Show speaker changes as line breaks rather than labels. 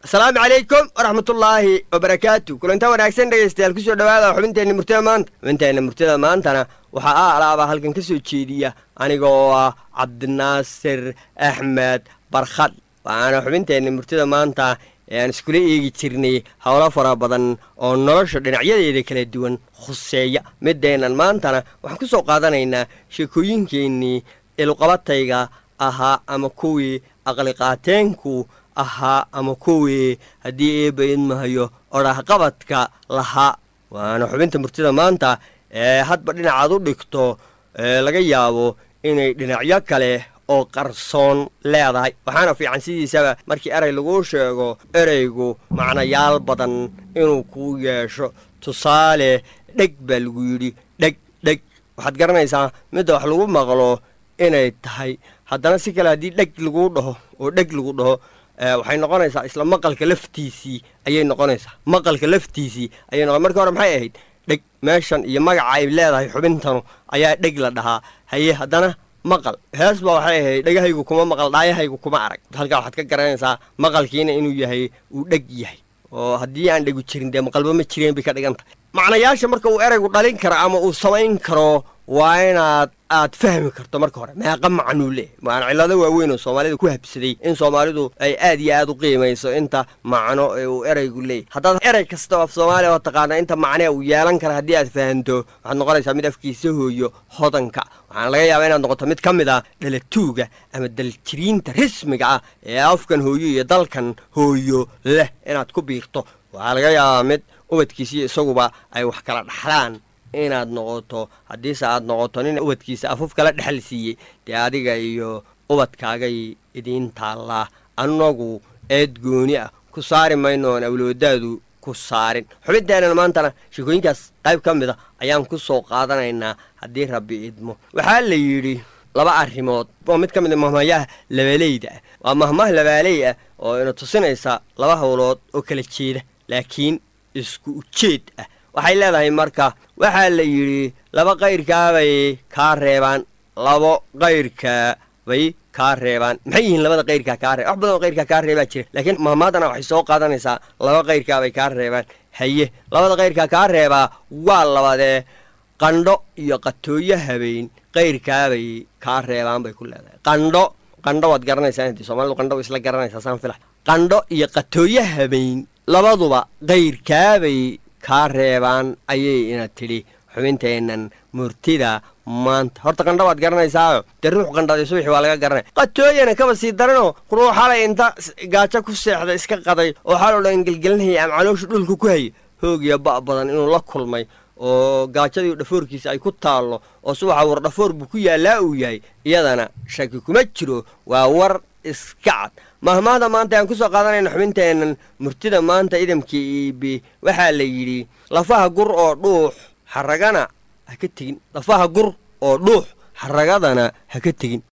asalaamu calaykum waraxmatullaahi wabarakaatu kulanta wanaagsan dhegaystayaal kusoo dhawaada xubinteenna murtida maanta xubinteenna murtida maantana waxaa a alaabaa halkan ka soo jeediya aniga oo ah cabdinaasir axmed barkhad waxaana xubinteenna murtida maanta ee aan iskula eegi jirnay howlo fara badan oo nolosha dhinacyadeeda kala duwan khuseeya mideennan maantana waxaan ku soo qaadanaynaa sheekooyinkeennii ilqabatayga ahaa ama kuwii aqliqaateenku ahaa ama kuwii haddii eebba idmahayo odhahqabadka lahaa waana xubinta murtida maanta ee hadba dhinacaad u dhigto ee laga yaabo inay dhinacyo kale oo qarsoon leedahay waxaana fiican sidiisaba markii erey laguu sheego ereygu macnayaal badan inuu kuu yeesho tusaale dheg baa lagu yidhi dheg dheg waxaad garanaysaa midda wax lagu maqlo inay tahay haddana si kale haddii dheg laguu dhaho oo dheg lagu dhaho waxay noqonaysaa isla maqalka laftiisii ayay noqonaysaa maqalka laftiisii ayay noqon markii hore maxay ahayd dheg meeshan iyo magaca ay leedahay xubintanu ayaa dheg la dhahaa haye haddana maqal hees baa waxay ahayd dhegahaygu kuma maqal dhaayahaygu kuma arag halkaa waxaad ka garanaysaa maqalkiina inuu yahay uu dheg yahay oo haddii aan dhegu jirin dee maqalba ma jireen bay ka dhigan tahay macnayaasha marka uu eraygu dhalin karo ama uu samayn karo waa inaad aad fahmi karto marka hore meeqa macnuu leeyahy waana cillado waaweyn oo soomaalida ku habsaday in soomaalidu ay aad iyo aad u qiimayso inta macno ee uu eraygu leeyahy haddaad erey kasta oo af soomaaliya oo taqaana inta macnee uu yeelan kara haddii aad fahanto waxaad noqonaysaa mid afkiisa hooyo hodanka waxaana laga yaabaa inaad noqoto mid ka mid ah dhalatuuga ama daljiriinta rasmiga ah ee afkan hooyo iyo dalkan hooyo leh inaad ku biirto waxaa laga yaabaa mid ubadkiisiyo isaguba ay wax kala dhaxlaan inaad noqoto haddiise aad noqoto nin ubadkiisa afuf kala dhexal siiyey dee adiga iyo ubadkaagay idiin taallaa annagu eed gooni ah ku saari mayno oon awloodaadu ku saarin xubinteennan maantana sheekooyinkaas qayb ka mid a ayaan ku soo qaadanaynaa haddii rabbi idmo waxaa la yidhi laba arrimood oo mid ka mid a mahmayaha labaaleyda ah waa mahmah labaaley ah oo ina tusinaysa laba howlood oo kala jeeda laakiin isku ujeed ah waxay leedahay marka waxaa la yidhi laba qayrkaabay kaa reebaan labo qayrkaa bay kaa reebaan maxay yihiin labada qayrkaa kaa reeb wax badan oo qayrkaa kaa reebaa jira laakiin mahmaadana waxay soo qaadanaysaa laba qayrkaabay kaa reebaan haye labada qayrkaa kaa reebaa waa labadee qandho iyo qatooyo habeen qayrkaabay kaa reebaan bay ku leedahay qandho qandho waad garanaysaa intii soomaalidu qandho way isla garanaysaa saan fila qandho iyo qatooyo habeen labaduba qayrkaabay kaa reebaan ayay ina tidhi xubinteennan murtida maanta horta qandha waad garanaysaayo dee ruux qandhaday subaxi waa laga garanaya qatooyana kaba sii daranoo ruux xalay inta gaajo ku seexda iska qaday oo xaloo dhan gelgelinhaya ama calooshu dhulka ku haya hoogiya ba' badan inuu la kulmay oo gaajadii dhafoorkiisa ay ku taallo oo subaxa war dhafoor buu ku yaallaa uu yahay iyadana shaki kuma jiro waa war iska cad mahmaahda maanta aan ku soo qaadanayna xubinteennan murtida maanta idamkii iibi waxaa la yidhi lafaha gur oo dhuux xaragana ha ka tegin lafaha gur oo dhuux xaragadana ha ka tegin